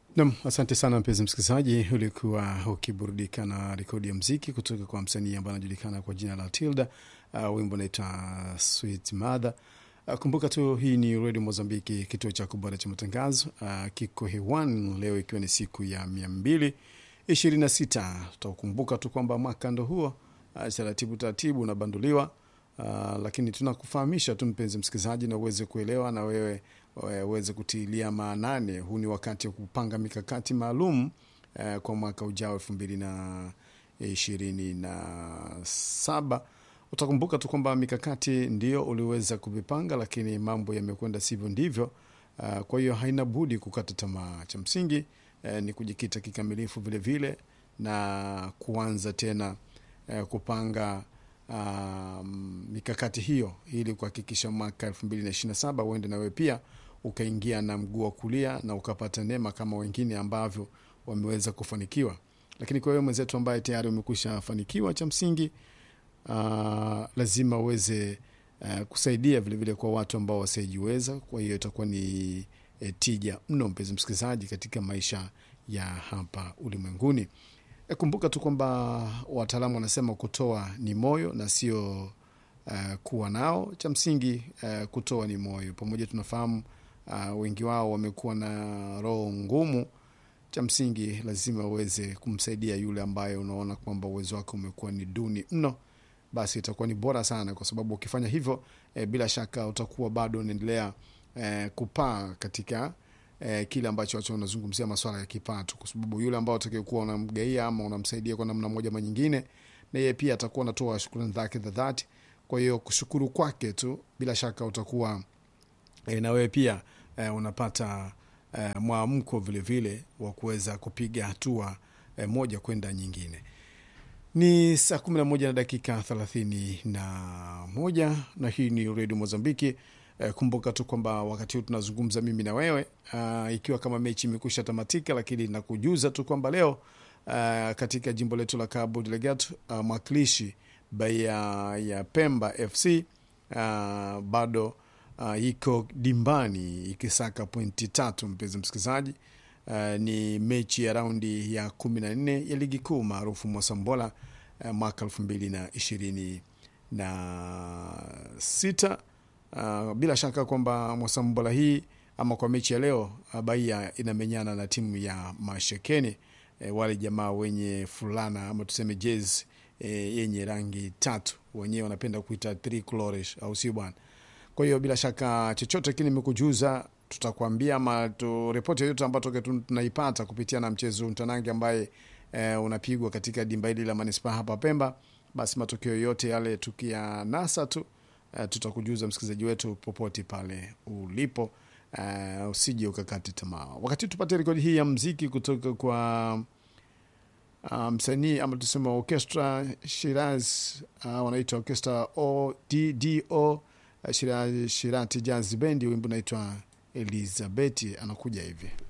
Nam, asante sana mpenzi msikilizaji, ulikuwa ukiburudika na rekodi ya mziki kutoka kwa msanii ambaye anajulikana kwa jina la Tilda. Uh, wimbo unaitwa Sweet Mother. Uh, kumbuka tu hii ni redio Mozambiki, kituo cha kubora cha matangazo. Uh, kiko hewani leo ikiwa ni siku ya mia mbili ishirini na sita. Tutakumbuka tu kwamba mwaka ndo huo uh, taratibu taratibu unabanduliwa. Uh, lakini tunakufahamisha tu mpenzi msikilizaji, na uweze kuelewa na wewe uweze kutilia maanani. Huu ni wakati wa kupanga mikakati maalum uh, kwa mwaka ujao elfu mbili na ishirini na saba. Utakumbuka tu kwamba mikakati ndio uliweza kuvipanga, lakini mambo yamekwenda sivyo ndivyo. Uh, kwa hiyo haina budi kukata tamaa. Cha msingi uh, ni kujikita kikamilifu vilevile vile, na kuanza tena uh, kupanga uh, mikakati hiyo ili kuhakikisha mwaka elfu mbili na ishirini na saba uende nawe pia ukaingia na mguu wa kulia na ukapata neema kama wengine ambavyo wameweza kufanikiwa. Lakini kwa hiyo mwenzetu ambaye tayari umekwisha fanikiwa, cha msingi uh, lazima uweze uh, kusaidia vilevile vile kwa watu ambao wasiojiweza. Kwa hiyo itakuwa ni eh, tija mno, mpenzi msikilizaji, katika maisha ya hapa ulimwenguni. E, kumbuka tu kwamba wataalamu wanasema kutoa ni moyo na sio uh, kuwa nao. Cha msingi uh, kutoa ni moyo. Pamoja tunafahamu uh, wengi wao wamekuwa na roho ngumu. Cha msingi lazima uweze kumsaidia yule ambaye unaona kwamba uwezo wake umekuwa ni duni mno, basi itakuwa ni bora sana, kwa sababu ukifanya hivyo eh, bila shaka utakuwa bado unaendelea eh, kupaa katika eh, kile ambacho watu wanazungumzia maswala ya kipato, kwa sababu yule ambao utakayekuwa unamgaia ama unamsaidia kwa namna moja ama nyingine, na yeye pia atakuwa anatoa shukrani zake za dhati. Kwa hiyo kushukuru kwake tu, bila shaka utakuwa eh, na wewe pia eh, unapata eh, mwamko vilevile wa kuweza kupiga hatua eh, moja kwenda nyingine. Ni saa kumi na moja na dakika thelathini na moja na hii ni redio Mozambiki. Eh, kumbuka tu kwamba wakati huu tunazungumza mimi na wewe uh, ikiwa kama mechi imekusha tamatika, lakini nakujuza tu kwamba leo uh, katika jimbo letu la Cabo Delgado uh, mwakilishi baia ya Pemba FC uh, bado uh, iko dimbani ikisaka pointi tatu. Mpenzi msikilizaji, uh, ni mechi ya raundi ya kumi na nne ya ligi kuu maarufu Mosambola uh, mwaka elfu mbili na ishirini na sita. Uh, bila shaka kwamba Mosambola hii ama kwa mechi ya leo uh, Bahia inamenyana na timu ya Mashekeni eh, wale jamaa wenye fulana ama tuseme jezi eh, yenye rangi tatu, wenyewe wanapenda kuita tricolores, au sio bwana? Kwa hiyo bila shaka chochote kile nimekujuza, tutakwambia ama tu ripoti yoyote ambayo toke tunaipata kupitia na mchezo mtanange ambaye eh, unapigwa katika dimba hili la manispaa hapa Pemba, basi matokeo yote yale tukiyanasa tu Uh, tutakujuza msikilizaji wetu popote pale ulipo. Uh, usije ukakati tamaa. Wakati tupate rekodi hii ya mziki kutoka kwa uh, msanii ama tusema orchestra Shiraz, uh, wanaitwa orchestra ODDO uh, Shiraz Shirati Jazz Bendi, wimbo unaitwa Elizabeth, anakuja hivi